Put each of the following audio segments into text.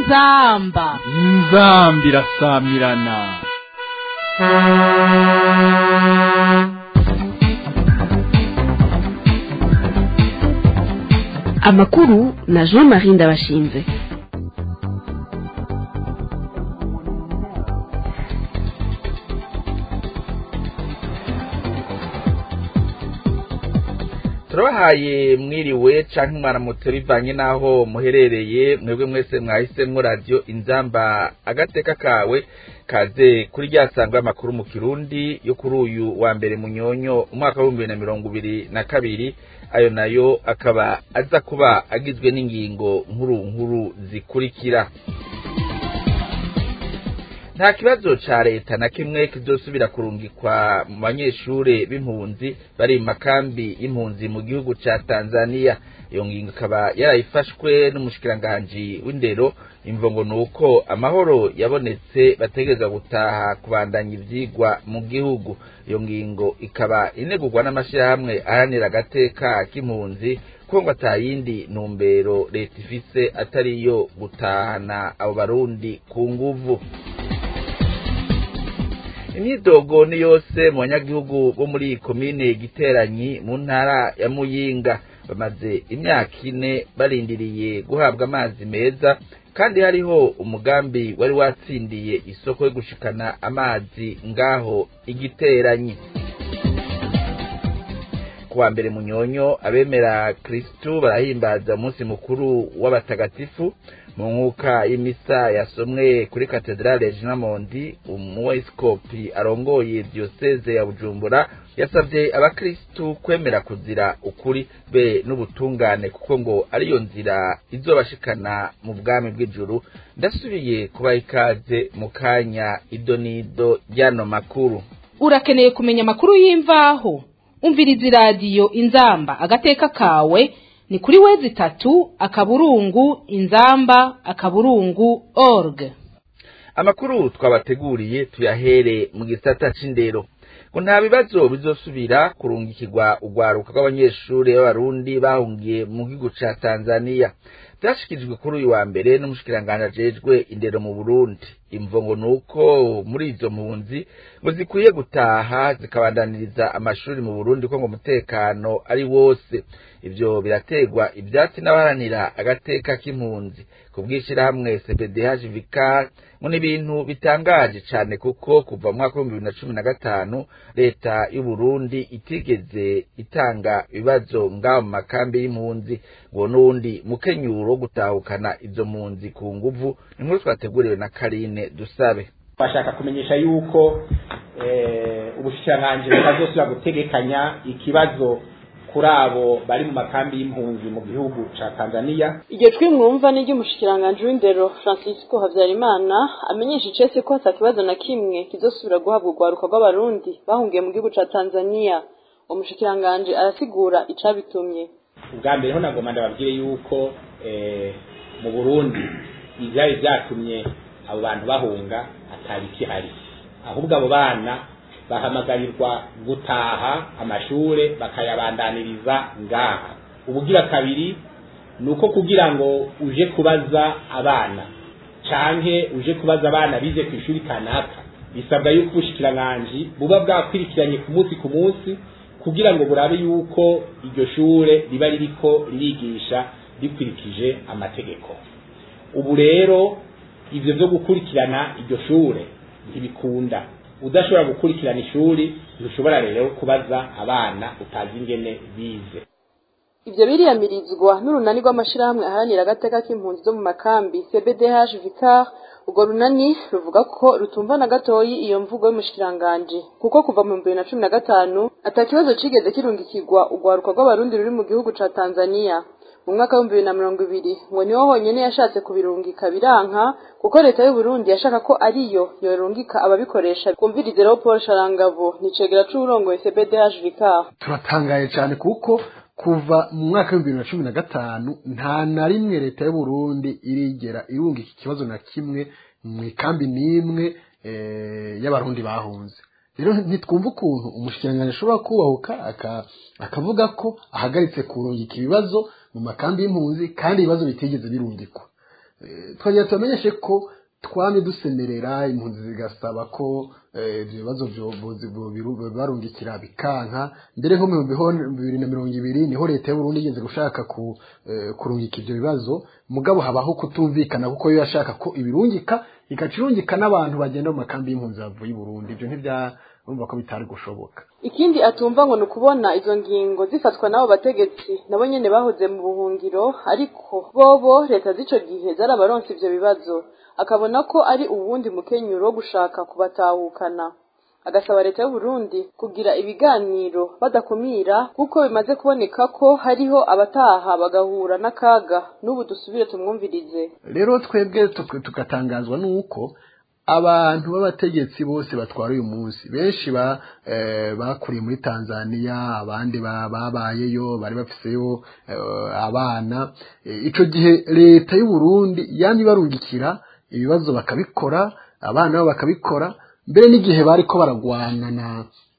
inzamba inzambi irasamirana amakuru na jean marie ndabashinze turabahaye mwiriwe canke mwaramutse bivanye n'aho muherereye mwebwe mwese mwahisemwo radiyo inzamba agateka kawe kaze kuri rya sangwa y'amakuru mu kirundi yo kuri uyu wa mbere munyonyo umwaka w'ibihumbi bibiri na mirongo ibiri na kabiri ayo nayo akaba aza kuba agizwe n'ingingo nkuru nkuru zikurikira nta kibazo ca leta na kimwe kizosubira kurungikwa mu banyeshure b'impunzi bari mu makambi y'impunzi mu gihugu ca tanzania iyo ngingo ikaba yarayifashwe n'umushikiranganji w'indero imvo ngo ni uko amahoro yabonetse bategereza gutaha kubandanya ivyigwa mu gihugu iyo ngingo ikaba inegurwa n'amashirahamwe aharanira agateka k'impunzi ko ngo atayindi ntumbero leta ifise atari iyo gutahana abo barundi ku nguvu imyidogo ni yose mu banyagihugu bo muri komine giteranyi mu ntara ya muyinga bamaze imyaka ine barindiriye guhabwa amazi meza kandi hariho umugambi wari watsindiye isoko yo gushikana amazi ngaho igiteranyi kuwa mbere munyonyo abemera kristu barahimbaza umunsi mukuru w'abatagatifu mu nkuka y'imisa yasomwe kuri katedrale jinamondi umuweskopi arongoye diyoseze ya bujumbura yasabye abakristu kwemera kuzira ukuri be n'ubutungane kuko ngo ariyo nzira izobashikana mu bwami bw'ijuru ndasubiye kubaha ikaze mu kanya ido n'ido ry'ano makuru urakeneye kumenya amakuru y'imvaho umviriza iradiyo inzamba agateka kawe ni kuri wezi itatu akaburungu inzamba akaburungu org amakuru twabateguriye tuyahere mu gisata c'indero ngo nta bibazo bizosubira kurungikirwa urwaruka rw'abanyeshuri b'abarundi bahungiye mu gihugu ca tanzania vyashikirijwe kuri uyu wa mbere n'umushikiranganji ajejwe indero mu burundi imvo ngo ni uko muri izo mpunzi ngo zikwiye gutaha zikabandaniriza amashuri mu burundi ko ngo umutekano ari wose ivyo birategwa ivyatsi n'abaharanira agateka k'impunzi ku bw'ishirahamwe cpdh vicar ngo ni ibintu bitangaje cane kuko kuva mu mwaka w'ibihumbi bibiri na cumi na gatanu leta y'uburundi itigeze itanga ibibazo ngaho mu makambi y'impunzi ngo n'uwundi mukenyuro wo gutahukana izo mpunzi ku nguvu ni nkuru twateguriwe na karine dusabe bashaka kumenyesha yuko ubushikiranganji butazosubira gutegekanya ikibazo kuri abo bari mu makambi y'impunzi mu gihugu ca Tanzania iryo jwi mwumva ni ry'umushikiranganji w'indero Francisco Havyarimana amenyesha icese ko ata kibazo na kimwe kizosubira guhabwa urwaruka rw'abarundi bahungiye mu gihugu ca Tanzania umushikiranganji arasigura icabitumye ubwa mbere ho nagomba ndababwire yuko mu Burundi ivyari vyatumye abo bantu bahunga atari kihari ahubwo abo bana bahamagarirwa gutaha amashure bakayabandaniriza ngaha ubugira kabiri ni uko kugira ngo uje kubaza abana canke uje kubaza abana bize ku ishuri kanaka bisabwa yuko ubushikiranganji buba bwakwirikiranye ku munsi ku munsi kugira ngo burabe yuko iryo shure riba ririko ririgisha rikurikije amategeko ubu rero ivyo vyo gukurikirana iryo shure ntibikunda udashobora gukurikirana ishuri ntushobora rero kubaza abana utazi ingene bize ivyo biriyamirizwa n'urunani rw'amashirahamwe aharanira agateka k'impunzi zo mu makambi cbdh vicar urwo runani ruvuga ko rutumva na gatoyi iyo mvugo y'umushikiranganji kuko kuva mu bibiri na cumi na gatanu ata kibazo cigeze kirungikirwa urwaruka rw'abarundi ruri mu gihugu ca tanzania mu mwaka w'ibihumbi bibiri na mirongo ibiri ngo niho honyene yashatse kubirungika biranka kuko leta y'uburundi yashaka ko ariyo yorungika ababikoresha kumvirize rero paul sharangabo nicegera c'uwurongoye cbdh vicar turatangaye cane kuko kuva mu mwaka w'ibihumbi bibiri na cumi na gatanu nta na rimwe leta y'uburundi irigera irungika ikibazo na kimwe mu ikambi n'imwe y'abarundi bahunze rero ntitwumva ukuntu umushikiranganji ashobora kubahuka akavuga ko ahagaritse kurungika ibibazo mu makambi y'impunzi kandi ibibazo bitigeze birungikwa Eh, twagira tubamenyeshe ko twamye dusemerera impunzi zigasaba ko eh, ibyo bibazo byo- bo- bo- biru- barungikira bikanka mbere nko mu bihumbi bibiri na mirongo ibiri niho leta y'uburundi igeze gushaka ku, eh, kurungika ibyo bibazo mugabo habaho kutumvikana kuko yo yashaka ko ibirungika igaca irungika n'abantu bagenda mu makambi y'impunzi bavuye i burundi ibyo ntibyarumva ko bitari gushoboka ikindi atumva ngo ni ukubona izo ngingo zifatwa n'abo bategetsi nabo nyene bahoze mu buhungiro ariko bobo leta z'ico gihe zarabaronse ivyo bibazo akabona ko ari uwundi mukenyuro wo gushaka kubatahukana agasaba leta y'uburundi kugira ibiganiro badakumira kuko bimaze kuboneka ko hariho abataha bagahura n'akaga n'ubu dusubire tumwumvirize rero twebwe tuk- tugatangazwa n'uko abantu b'abategetsi bose batwara uyu munsi benshi ba eh, bakuriye muri Tanzania abandi ba- babayeyo bari bafiseyo eh, abana Eh, ico gihe leta y'u Burundi yamye barungikira ibibazo bakabikora abana babo bakabikora mbere n'igihe bariko baragwana na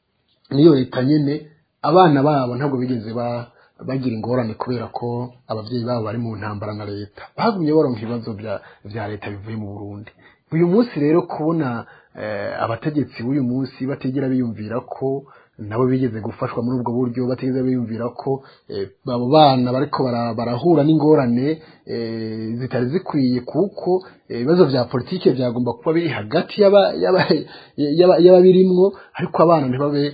niyo leta nyene abana babo ntabwo bigeze ba bagira ingorane kubera ko abavyeyi babo bari mu ntambara na leta bagumye baronka ibibazo vya vya leta bivuye mu Burundi uyu munsi rero kubona eh, abategetsi b'uyu munsi batigera biyumvira ko nabo bigeze gufashwa muri ubwo buryo batigeze biyumvira ko eh, abo bana bariko bara- barahura n'ingorane eh, zitari zikwiye kuko eh, ibibazo vya politike vyagomba kuba biri hagati y'aba- y'aba- y'aba- y'ababirimwo ariko abana ntibabe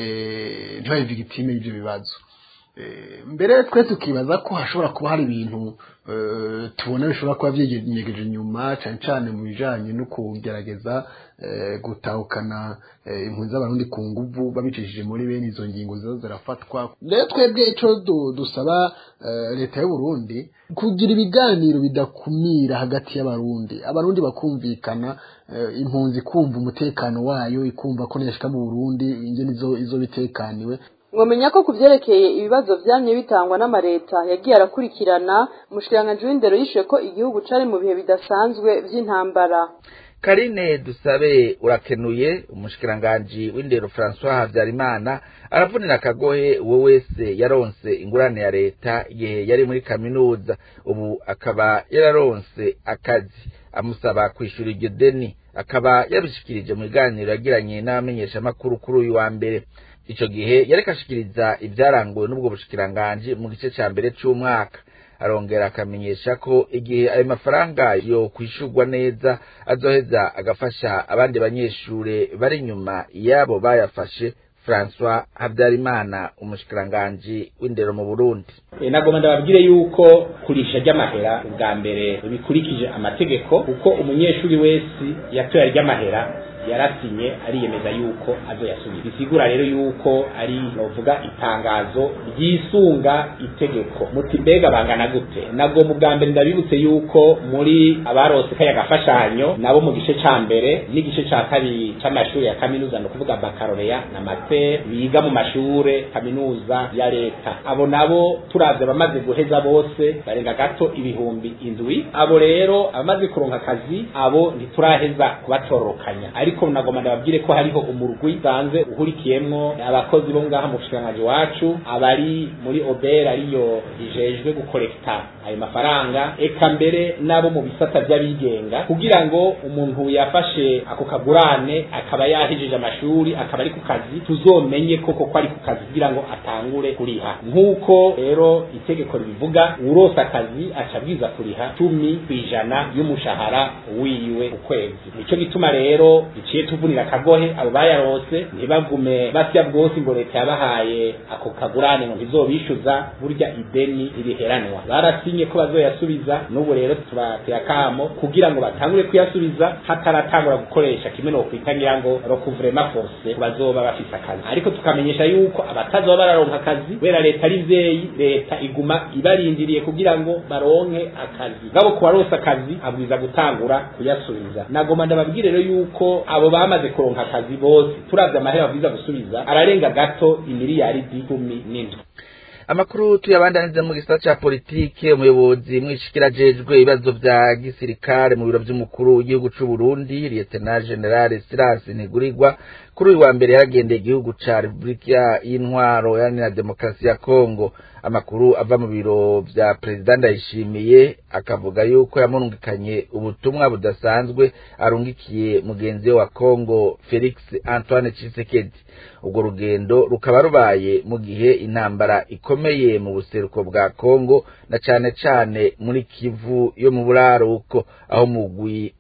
eh, ntibabe victime y'ivyo bibazo Eh, mbere twe tukibaza ko hashobora kuba hari ibintu eh, tubona bishobora kuba vyigenyegeje inyuma cane cane mu bijanye no kugerageza eh, gutahukana eh, impunzi z'abarundi ku nguvu babicishije muri bene izo ngingo ziza zirafatwa rero twebwe ico du- dusaba eh, leta y'u Burundi kugira ibiganiro bidakumira hagati y'abarundi abarundi bakumvikana eh, impunzi kumva umutekano wayo ikumva ko niyashika mu Burundi ingene izo izo bitekaniwe mwomenya ko ku vyerekeye ibibazo vyamye bitangwa n'amareta yagiye arakurikirana umushikiranganji w'indero yishuye ko igihugu cari mu bihe bidasanzwe vy'intambara karine dusabe urakenuye umushikiranganji w'indero francois habyarimana aravunira akagohe uwo wese yaronse ingurane ya leta igihe yari muri kaminuza ubu akaba yararonse akazi amusaba kwishura iryo deni akaba yabishikirije mu biganiro yagiranye n'abamenyeshamakuru kuri uyu wa mbere ico gihe yareka ashikiriza ivyaranguwe n'ubwo bushikiranganji mu gice ca mbere c'umwaka arongera akamenyesha ko igihe ayo mafaranga yo kwishurwa neza azoheza agafasha abandi banyeshure bari inyuma yabo bayafashe François Habyarimana umushikiranganji w'indero mu Burundi E, nagomba ndababwire yuko kurisha ry'amahera ubwa mbere bikurikije amategeko kuko umunyeshuri wese yatoya ry'amahera yarasinye ariyemeza yuko azoyasubira bisigura rero yuko ari novuga itangazo ryisunga itegeko muti mbega bangana gute nagomba ubwa mbere ndabibutse yuko muri abarose kaya gafashanyo nabo mu gice ca mbere n'igice ca kabiri c'amashuri ya kaminuza no kuvuga bakaloreya na master biga mu mashure kaminuza ya leta abo nabo turavye abamaze guheza bose barenga gato ibihumbi indwi abo rero abamaze kuronka akazi abo ntituraheza kubatororokanya ariko nagomba ndababwire ko hariho umurwi usanzwe uhurikiyemwo abakozi bo ngaha mu bushikiranganji wacu abari muri obera ariyo rijejwe gukorekta ayo mafaranga eka mbere n'abo mu bisata by'abigenga kugira ngo umuntu yafashe ako kagurane akaba yahejeje amashuri akaba ari ku kazi tuzomenye koko ko ari ku kazi kugira ngo atangure kuriha nk'uko rero itegeko ribivuga urose akazi aca abwiza kuriha cumi ku ijana y'umushahara wiwe ukwezi nico gituma rero iciye tuvunira akagohe abo bayarose ntibagume basya bwose ngo leta yabahaye ako kagurane ngo ntizobishyuza burya ideni iriheranwa barasinye ko bazoyasubiza n'ubu rero tubateye akamo kugira ngo batangure kuyasubiza hataratangura gukoresha kimwe no kwita ngira ngo recouvrement forcé ku bazoba bafise akazi ariko tukamenyesha yuko abatazoba bararonka akazi kubera leta ari vyeyi leta iguma ibarindiriye kugira ngo baronke akazi ngabo ku baronse akazi abwiza gutangura kuyasubiza nagoma ndababwire rero yuko abo bamaze kuronka akazi bose turavye amahera babwiza gusubiza ararenga gato imiliyaridi cumi n'indwi amakuru tuyabandaniza mu gisata ca politike umuyobozi mwishikira jejwe ibibazo vya gisirikare mu biro vy'umukuru w'igihugu c'u Burundi Lieutenant General Silas Ntigurirwa kuri uyu wa mbere yaragendeye igihugu ca Republika y'Intwaro yani Demokarasi ya Kongo amakuru ava mu biro vya President Ndayishimiye akavuga yuko yamurungikanye ubutumwa budasanzwe arungikiye mugenzi we wa Kongo Felix Antoine Tshisekedi ubwo rugendo rukaba rubaye mu gihe intambara ikomeye mu buseruko bwa Kongo na cane cane muri Kivu yo mu buraruko aho mugwi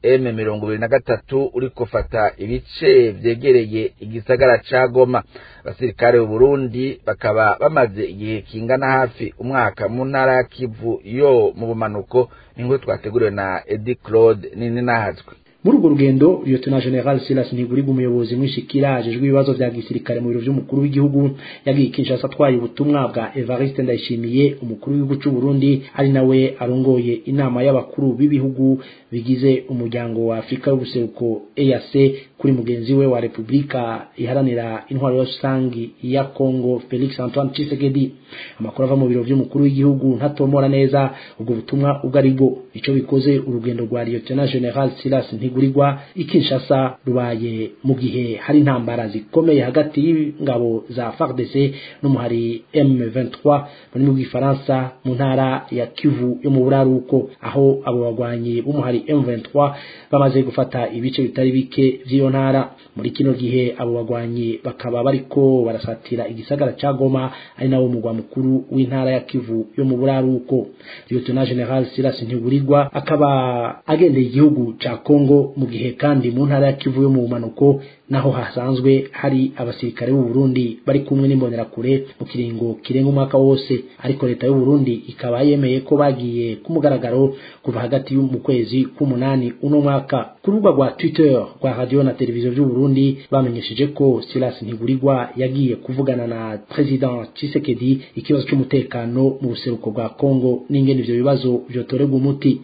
M23 uriko fata ibice vyegereye igisagara ca Goma abasirikare b'u Burundi bakaba bamaze igihe kingana hafi umwaka mu ntara ya Kivu yo mu bumanuko ningo twateguriwe na Eddie Claude nini nahazwe muri urwo rugendo Lieutenant General Silas Ntigurirwa umuyobozi mwishikira ajejwe ibibazo vya gisirikare mu biro vy'umukuru w'igihugu yagiye Kinshasa atwaye ubutumwa bwa Evariste Ndayishimiye umukuru w'igihugu c'u Burundi ari nawe arongoye inama y'abakuru b'ibihugu bigize umuryango wa Afrika y'ubuseruko EAC kuri mugenzi we wa Republika iharanira intwaro rusangi ya Congo Felix Antoine Tshisekedi amakuru ava mu biro vy'umukuru w'igihugu ntatomora neza ubwo butumwa ubwo ari bwo ico bikoze urugendo rwa Lieutenant General Silas Ntigurirwa ikinshasa rubaye mu gihe hari intambara zikomeye hagati y'ingabo za FARDC n'umuhari M23 muri bw'ifaransa mu ntara ya Kivu yo mu buraruko aho abo bagwanyi b'umuhari M23 bamaze gufata ibice bitari bike vy'iyo ntara muri kino gihe abo bagwanyi bakaba bariko barasatira igisagara ca Goma ari nawo mugwa mukuru w'intara ya Kivu yo mu buraruko Lieutenant General Silas Ntigurirwa akaba agendeye igihugu ca Kongo mu gihe kandi mu ntara ya Kivu yo mu bumanuko naho hasanzwe hari abasirikare b'u Burundi bari kumwe n'imbonerakure mu kiringo kirenga umwaka wose ariko leta y'u Burundi ikaba yemeye ko bagiye ku mugaragaro kuva hagati mu kwezi k'umunani uno mwaka ku rubuga rwa Twitter rwa radio na televiziyo by'u Burundi bamenyesheje ko Silas Ntigurirwa yagiye kuvugana na President Tshisekedi ikibazo cy'umutekano mu buseruko bwa Kongo n'ingene ivyo bibazo vyotorerwa umuti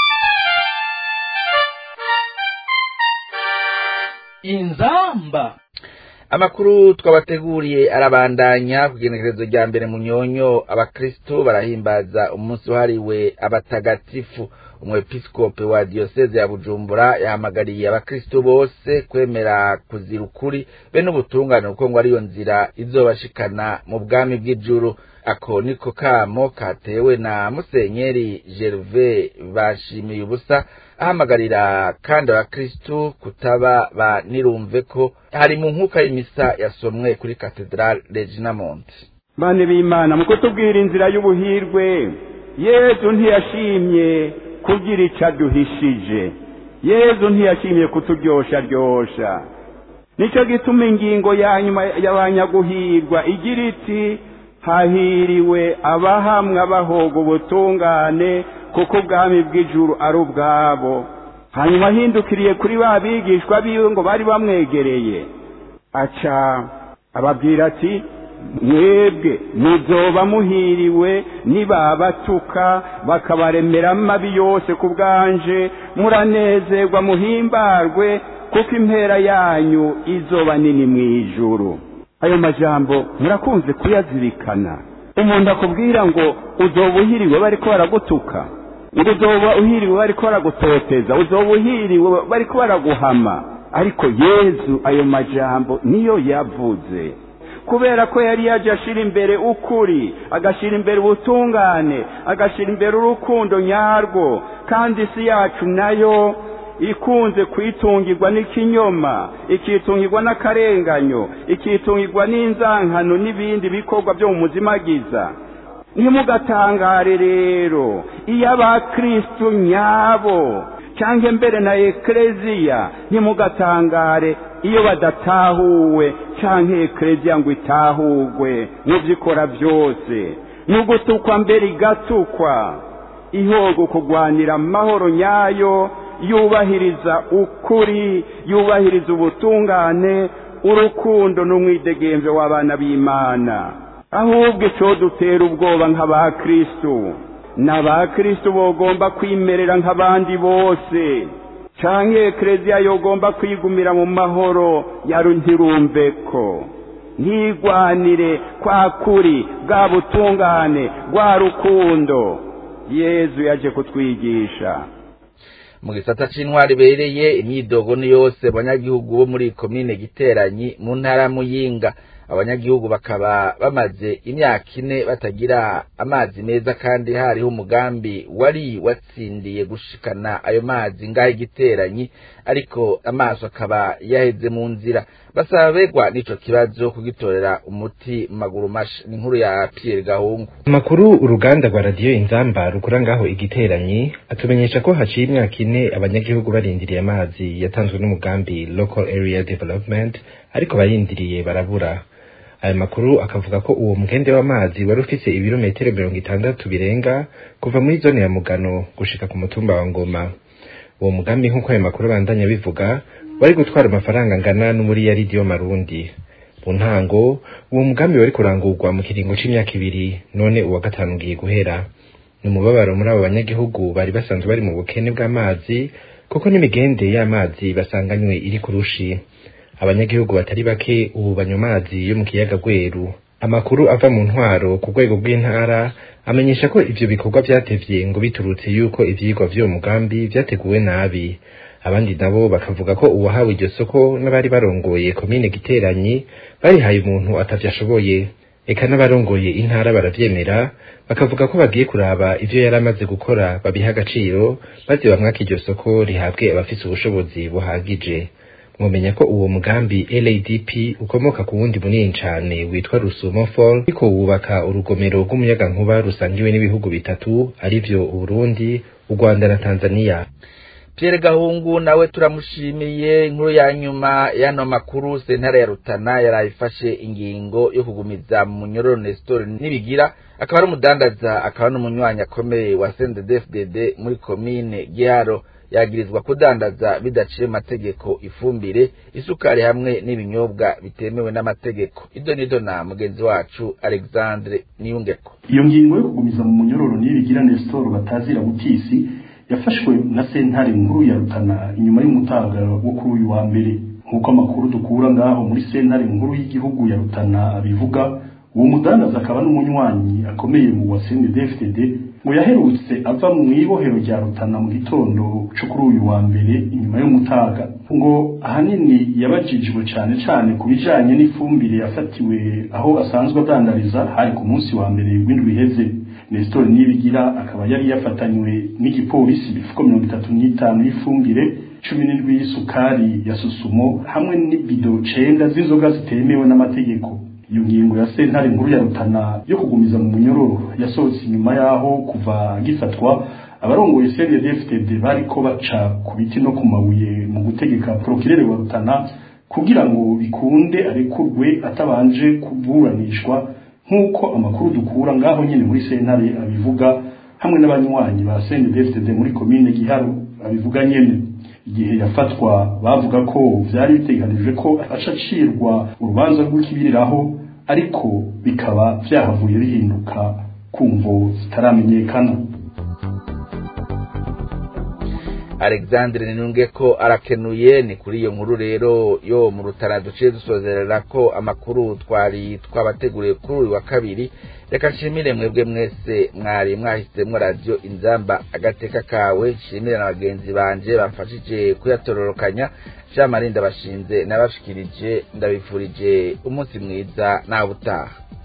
inzamba amakuru twabateguriye arabandanya ku igenekerezo rya mbere mu nyonyo abakristo barahimbaza umunsi wahariwe abatagatifu umwepiskope wa diyoseze ya bujumbura yahamagariye abakristo bose kwemera kuzira ukuri be n'ubutungane kuko ngo ariyo nzira izobashikana mu bwami bw'ijuru ako niko kamo katewe na musenyeri gerve bashimiye ubusa ahamagarira kandi abakristu kutaba ba nirumve ko hari mu nkuka y'imisa yasomwe kuri katedrale regina monte bane b'imana mu kutubwira inzira y'ubuhirwe yezu ntiyashimye kugira ico aduhishije yezu ntiyashimye kuturyosharyosha nico gituma ingingo ya nyuma y'abanyaguhirwa igira iti hahiriwe abahamwa bahoga ubutungane kuko ubwami bw'ijuru ari ubwabo hanyuma ahindukiriye kuri ba bigishwa biwe ngo bari bamwegereye aca ababwira ati mwebwe muzoba muhiriwe nibabatuka bakabaremera amabi yose ku bwanje muranezerwa muhimbarwe kuko impera yanyu izoba nini mu ijuru ayo majambo murakunze kuyazirikana umuntu akubwira ngo uzoba uhiriwe bariko baragutuka ngo uzoba uhiriwe bariko baragutoteza uzoba uhiriwe bariko baraguhama ariko yezu ayo majambo niyo yavuze kubera ko yari yaje ashira imbere ukuri agashira imbere ubutungane agashira imbere urukundo nyarwo kandi isi yacu nayo ikunze kwitungirwa n'ikinyoma ikitungirwa n'akarenganyo ikitungirwa n'inzankano n'ibindi bikorwa byo mu muzimagiza ntimugatangare rero iyo abakristu nyabo cyangwa mbere na ekereziya ntimugatangare iyo badatahuwe cyangwa ekereziya ngo itahugwe mu byo ikora byose ni ugutukwa mbere igatukwa ihoga kurwanira amahoro nyayo yubahiriza ukuri yubahiriza ubutungane urukundo n'umwidegemvyo w'abana b'imana ahubwo ico dutera ubwoba nk'abakristu n'abakristu bogomba kwimerera nk'abandi bose canke ekereziya yogomba kwigumira mu mahoro yaru ntirumveko ntigwanire kwa kuri bwa butungane bwa rukundo yezu yaje kutwigisha mu gisata c'intwari bereye imyidogo ni yose abanyagihugu bo muri komine giteranyi mu ntara muyinga abanyagihugu bakaba bamaze imyaka ine batagira amazi meza kandi hariho umugambi wari watsindiye gushikana ayo mazi ngaho igiteranyi ariko amaso akaba yaheze mu nzira basaba begwa n'ico kibazo kugitorera umuti mu maguru masha ni inkuru ya Pierre Gahungu amakuru uruganda rwa radiyo inzamba rukora ngaho igiteranyi atumenyesha ko haciye imyaka ine abanyagihugu barindiriye amazi yatanzwe n'umugambi local area development ariko barindiriye barabura aya makuru akavuga ko uwo mugende w'amazi wari ufise ibirometero mirongo itandatu birenga kuva muri zone ya mugano gushika ku mutumba wa ngoma uwo mugambi nk'uko ayo makuru abandanya bivuga wari gutwara amafaranga angana n'umuriyaridi w'amarundi mu ntango uwo mugambi wari kurangurwa mu kiringo c'imyaka ibiri none uwa gatanu ugiye guhera ni umubabaro muri abo banyagihugu bari basanzwe bari mu bukene bw'amazi kuko n'imigende y'amazi basanganywe iri ku rushi abanyagihugu batari bake ubu banywa amazi yo mu kiyaga gweru amakuru ava mu ntwaro ku rwego rw'intara amenyesha ko ivyo bikorwa vyatevye ngo biturutse yuko ivyigwa vy'uwo mugambi vyateguwe nabi abandi nabo bakavuga ko uwahawe iryo soko n'abari barongoye komine giteranyi barihaye umuntu atavyashoboye eka n'abarongoye intara baravyemera bakavuga ko bagiye kuraba ivyo yari amaze gukora babiha agaciro maze bamwaka iryo soko rihabwe abafise ubushobozi buhagije mwomenya ko uwo mugambi LADP ukomoka ku wundi munini cane witwa Rusumo Fall ariko wubaka urugomero rw'umuyagankuba rusangiwe n'ibihugu bitatu arivyo Uburundi, u Rwanda na Tanzania. Pierre Gahungu nawe turamushimiye inkuru ya nyuma y'ano makuru sentare ya Rutana yarayifashe ingingo yo kugumiza mu munyororo Nestor nibigira akaba ari umudandaza akaba n'umunywanyi akomeye wa CNDD-FDD muri komine Giharo yagirizwa kudandaza bidaciye amategeko ifumbire isukari hamwe n'ibinyobwa bitemewe n'amategeko ido nido na mugenzi wacu Alexandre Niyungeko iyo ngingo yo kugumiza mu munyororo nibigira Nestor batazira butisi yafashwe na sentare nkuru ya Rutana inyuma y'umutagaro wo kuri uyu wa mbere nk'uko amakuru dukura ngaho muri sentare nkuru y'igihugu ya Rutana abivuga uwo mudandaza akaba n'umunywanyi akomeye mu wa CNDD-FDD ngo yaherutse ava mu ibohero rya Rutana mu gitondo cyo kuri uyu wa mbere inyuma y'umutaga ngo ahanini yabajijwe cyane cyane ku bijanye n'ifumbire yafatiwe aho asanzwe adandariza hari ku munsi wa mbere w'indwi iheze Nestor Nibigira akaba yari yafatanywe n'igipolisi ibifuko mirongo itatu n'itanu y'ifumbire cumi n'indwi y'isukari ya susumo hamwe n'ibido cenda z'inzoga zitemewe n'amategeko iyo ngingo ya sentare nkuru ya Rutana yo kugumiza mu munyororo yasohotse inyuma yaho kuva gifatwa abarongoye CNDD-FDD bariko baca ku biti no ku mabuye mu gutegeka procureur wa Rutana kugira ngo bikunde arekurwe atabanje kuburanishwa nk'uko amakuru dukura ngaho nyene muri sentare abivuga hamwe n'abanywanyi ba CNDD-FDD muri komine Giharo abivuga nyene igihe yafatwa bavuga ko vyari biteganijwe ko acacirwa urubanza rw'ikibiriraho ariko bikaba vyahavuye bihinduka kumvo zitaramenyekana Alexandre Ninunge ko arakenuye ni kuri iyo nkuru rero yo mu rutara duciye dusozerera ko amakuru twari twabateguriye kuri uyu wa kabiri reka nshimire mwebwe mwese mwari mwahisemo radio inzamba agateka kawe nshimire na bagenzi banje bamfashije kuyatororokanya Jean Marie ndabashinze nabashikirije ndabifurije umunsi mwiza nawe utaha